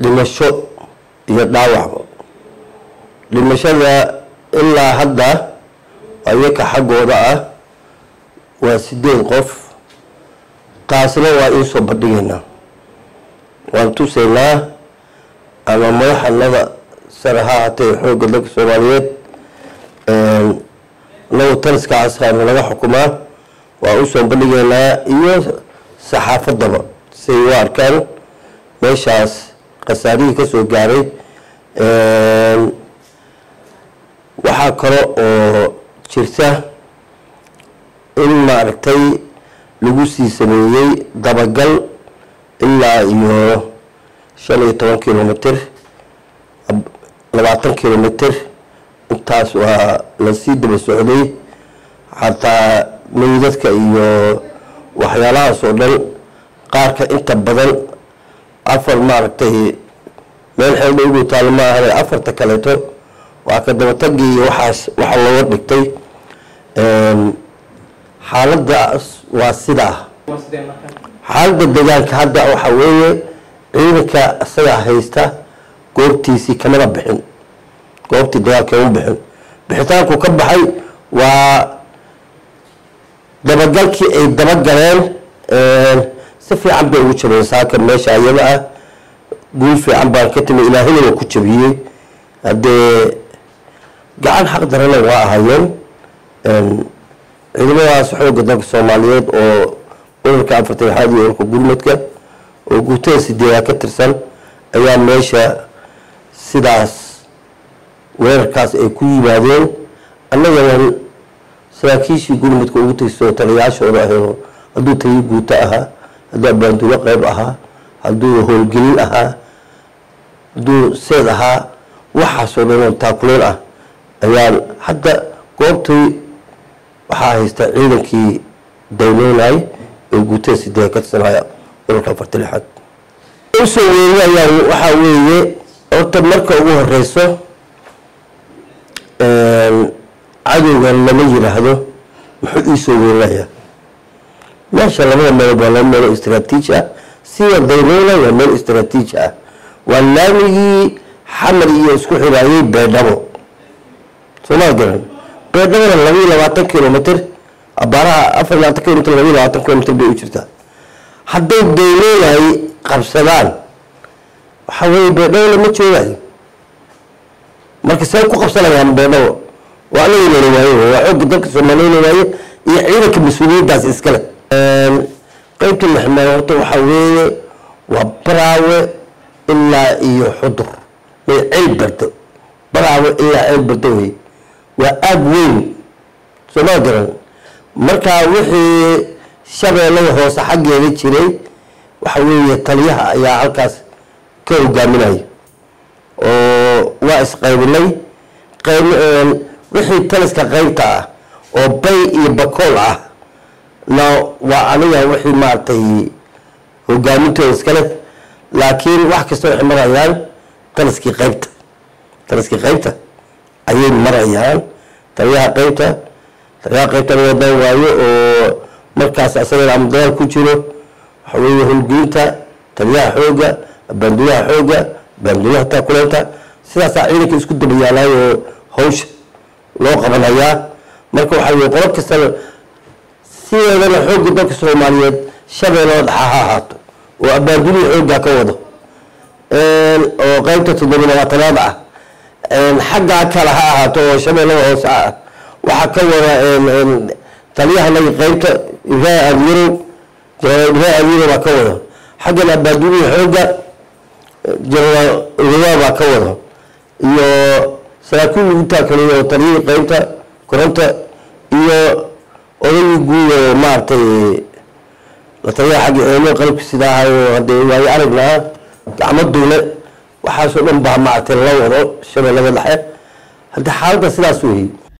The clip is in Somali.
dhimasho iyo dhaawacba dhimashada ilaa hadda ayaka xaggooda ah waa sideed qof taasna waa iisoo bandhigaynaa waan tusaynaa ama madaxanada sare ha ahaatee xoogga dalka soomaaliyeed anagu taliska casraana laga xukumaa waa usoo bandhigaynaa iyo saxaafadaba siay u arkaan meeshaas khasaarihii ka soo gaaray waxaa kale oo jirta in maaragtay lagu sii sameeyey dabagal ilaa iyo shan iyo toban kilomitr labaatan kilomitr intaas waa lasii daba socday xataa meydadka iyo waxyaalahaas oo dhan qaarka inta badan afar maaragtay meel xeeldha ugu taalo ma ahane afarta kaleeto waa ka dabatagii iyo waxaas waxa looga dhigtay xaaladaas waa sidaa xaaladda deegaanka hadda waxa weeye ciidanka isagaa haysta goobtiisii kamada bixin goobtii dagaalka uma bixin bixitaanku ka baxay waa dabagalkii ay dabagaleen si fiican bay ugu jabeen saaka meesha ayada ah guul fiican baan ka timi ilaahina waa ku jabiyey haddee gacan xaq darana waa ahayeen ciidamadaas xoogga dalka soomaaliyeed oo urarka afartan lixaad iyo urarka gurmadka oo guutada sideedaa ka tirsan ayaa meesha sidaas weerarkaas ay ku yimaadeen annagana saraakiishii gurmadka ugu tagso taliyayaashooda ahayoo hadduu taliyo guuto ahaa hadduu abaandulo qeyb ahaa hadduu howlgelin ahaa hadduu seed ahaa waxaasoo dhan oo taakuleen ah ayaan hadda goobtii waxaa haysta ciidankii dayneynay ee guutada sideeda ka tirsanaya urarka afarta lixaad usoo weerinayaan waxaa weeye horta marka ugu horeyso cadowgan lama yiraahdo muxuu iisoo weerinayaa meesha labada meelood waa laba meelo istraatiiji ah sida dayneyna waa meel istraatiiji ah waa laamigii xamar iyo isku xiraayay beedhabo soomaa garan beedhabona labaiyo labaatan kilomitr abaaraha afar iyo labaatan kilomitr labaiyo labaatan kilomitr bay u jirtaa hadday dayneyay qabsadaan waxaa weeye beedhabo lama joogayo marka see ku qabsanayaan beedhabo waa anaga lala waaye waa xoogga dalka soomaaliyana waaye iyo ciidanka mas-uuliyaddaas iskale qeybta lixmeed horta waxaa weeye waa baraawe ilaa iyo xudur may ceel bardo baraawe ilaa ceel bardo wey waa aag weyn sooma garan markaa wixii shabeellada hoose xaggeeda jiray waxa weeye taliyaha ayaa halkaas ka hogaaminaya oo waa isqaybinay qayb wixii taliska qaybta ah oo bay iyo bakool ah na waa aniga wixii maaragtay hogaamintooda iskale laakiin wax kasta waxay marayaan taliskii qaybta taliskii qaybta ayay marayaan taliyaha qaybta taliyaha qaybta wadan waayo oo markaas asagana ama dagaal ku jiro waxa weeye howlgelinta taliyaha xooga baanduyaha xooga baanduyaha taakuleenta sidaasaa ciidanka isku daba yaalaayoo hawsha loo qabanayaa marka waxaa weye qolo kastaba sideedana xoogga dalka soomaaliyeed shabeellada dhaxa ha ahaato oo abaandulihii xooggaa ka wado oo qeybta toddobiy labaatanaad ah xaggaa kale ha ahaato oo shabeellada hoose ah waxaa ka wada taliyahanaga qeybta ibraahim aadyarow jenaraal ibraahim aadyarow baa ka wada xaggan abaandulihii xoogga jenaraal ugadaa baa ka wada iyo saraakiil lagu taakaliyo oo taliyihii qeybta koronta iyo odagii guud oo maaragtay la taliyaha xagga eemo qalabka sida ahayo haddee waayo aragna ah gacmo duule waxaasoo dhan baa maaragtay la wado shabeellada dhexe haddii xaaladda sidaas weeye